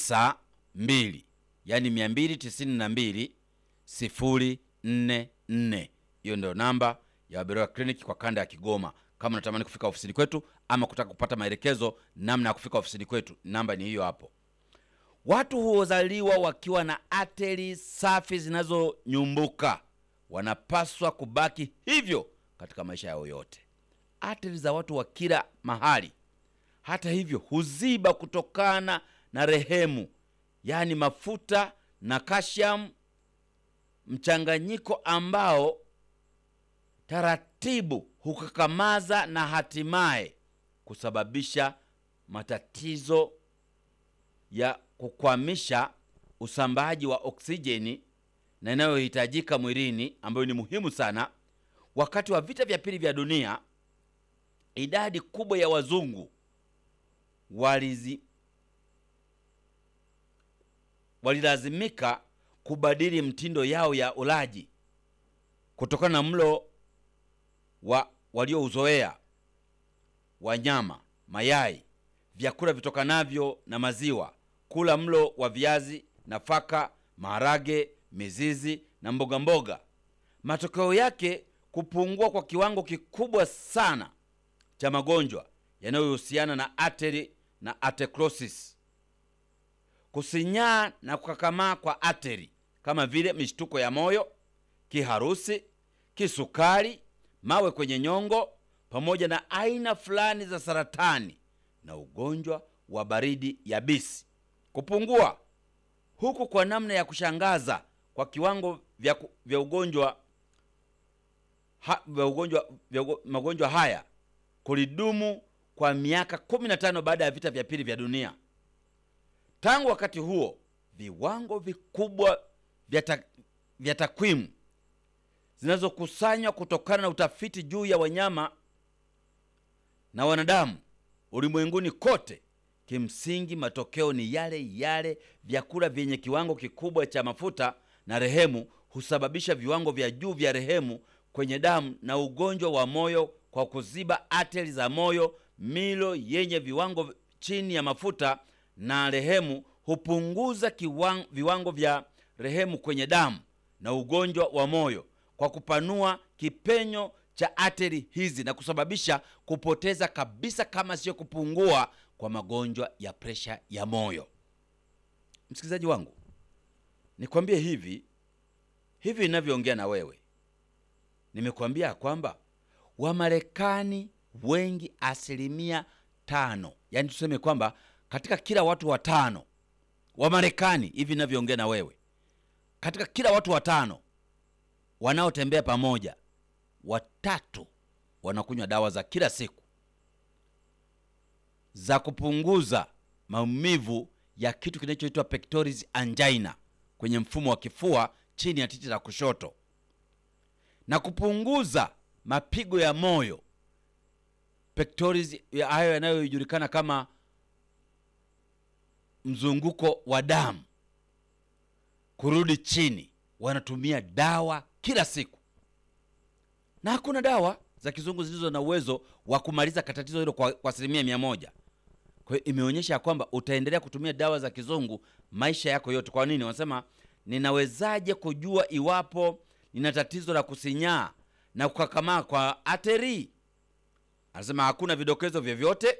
tisa mbili yaani mia mbili tisini na mbili sifuri nne nne. Hiyo ndio namba ya Waberoya Clinic kwa kanda ya Kigoma. Kama unatamani kufika ofisini kwetu ama kutaka kupata maelekezo namna ya kufika ofisini kwetu, namba ni hiyo hapo. Watu huozaliwa wakiwa na ateri safi zinazonyumbuka, wanapaswa kubaki hivyo katika maisha yao yote. Ateri za watu wa kila mahali, hata hivyo, huziba kutokana na rehemu, yaani mafuta na kashamu, mchanganyiko ambao taratibu hukakamaza na hatimaye kusababisha matatizo ya kukwamisha usambaaji wa oksijeni na inayohitajika mwilini ambayo ni muhimu sana. Wakati wa vita vya pili vya dunia, idadi kubwa ya wazungu walizi walilazimika kubadili mtindo yao ya ulaji kutokana na mlo wa waliouzoea wa nyama, mayai, vyakula vitokanavyo na maziwa, kula mlo wa viazi, nafaka, maharage, mizizi na mboga mboga. Matokeo yake kupungua kwa kiwango kikubwa sana cha magonjwa yanayohusiana na ateri na atherosclerosis, kusinyaa na kukakamaa kwa ateri kama vile mishtuko ya moyo, kiharusi, kisukari, mawe kwenye nyongo, pamoja na aina fulani za saratani na ugonjwa wa baridi yabisi. Kupungua huku kwa namna ya kushangaza kwa kiwango vya, ku- vya ugonjwa ha, vya ugonjwa vya ugo- magonjwa haya kulidumu kwa miaka 15 baada ya vita vya pili vya dunia. Tangu wakati huo viwango vikubwa vya ta- vya takwimu zinazokusanywa kutokana na utafiti juu ya wanyama na wanadamu ulimwenguni kote, kimsingi matokeo ni yale yale. Vyakula vyenye kiwango kikubwa cha mafuta na rehemu husababisha viwango vya juu vya rehemu kwenye damu na ugonjwa wa moyo kwa kuziba ateri za moyo. Milo yenye viwango chini ya mafuta na rehemu hupunguza kiwango, viwango vya rehemu kwenye damu na ugonjwa wa moyo kwa kupanua kipenyo cha ateri hizi na kusababisha kupoteza kabisa, kama sio kupungua kwa magonjwa ya presha ya moyo. Msikilizaji wangu, nikwambie hivi hivi ninavyoongea na wewe, nimekuambia kwamba Wamarekani wengi, asilimia tano, yaani tuseme kwamba katika kila watu watano Wamarekani, hivi ninavyoongea na wewe, katika kila watu watano wanaotembea pamoja, watatu wanakunywa dawa za kila siku za kupunguza maumivu ya kitu kinachoitwa pectoris angina kwenye mfumo wa kifua chini ya titi la kushoto na kupunguza mapigo ya moyo pectoris ya hayo yanayojulikana kama mzunguko wa damu kurudi chini. Wanatumia dawa kila siku, na hakuna dawa za kizungu zilizo na uwezo wa kumaliza tatizo hilo kwa kwa asilimia mia moja. Kwa hiyo imeonyesha ya kwamba utaendelea kutumia dawa za kizungu maisha yako yote. Kwa nini? Wanasema, ninawezaje kujua iwapo nina tatizo la kusinyaa na kukakamaa kwa ateri? Anasema hakuna vidokezo vyovyote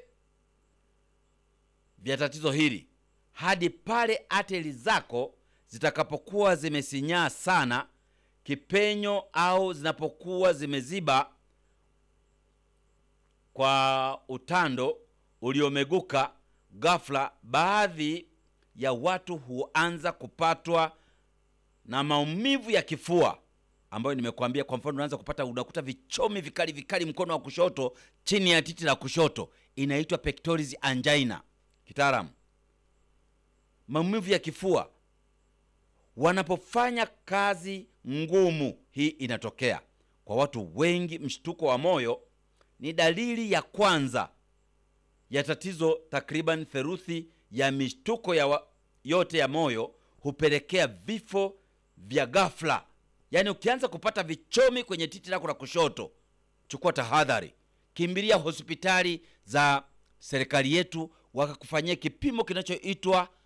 vya tatizo hili hadi pale ateri zako zitakapokuwa zimesinyaa sana kipenyo au zinapokuwa zimeziba kwa utando uliomeguka ghafla. Baadhi ya watu huanza kupatwa na maumivu ya kifua ambayo nimekuambia. Kwa mfano, unaanza kupata, unakuta vichomi vikali vikali mkono wa kushoto, chini ya titi la kushoto, inaitwa pectoris angina kitaalamu, maumivu ya kifua wanapofanya kazi ngumu. Hii inatokea kwa watu wengi. Mshtuko wa moyo ni dalili ya kwanza ya tatizo. Takriban theluthi ya mishtuko ya wa, yote ya moyo hupelekea vifo vya ghafla. Yaani, ukianza kupata vichomi kwenye titi lako la kushoto, chukua tahadhari, kimbilia hospitali za serikali yetu wakakufanyia kipimo kinachoitwa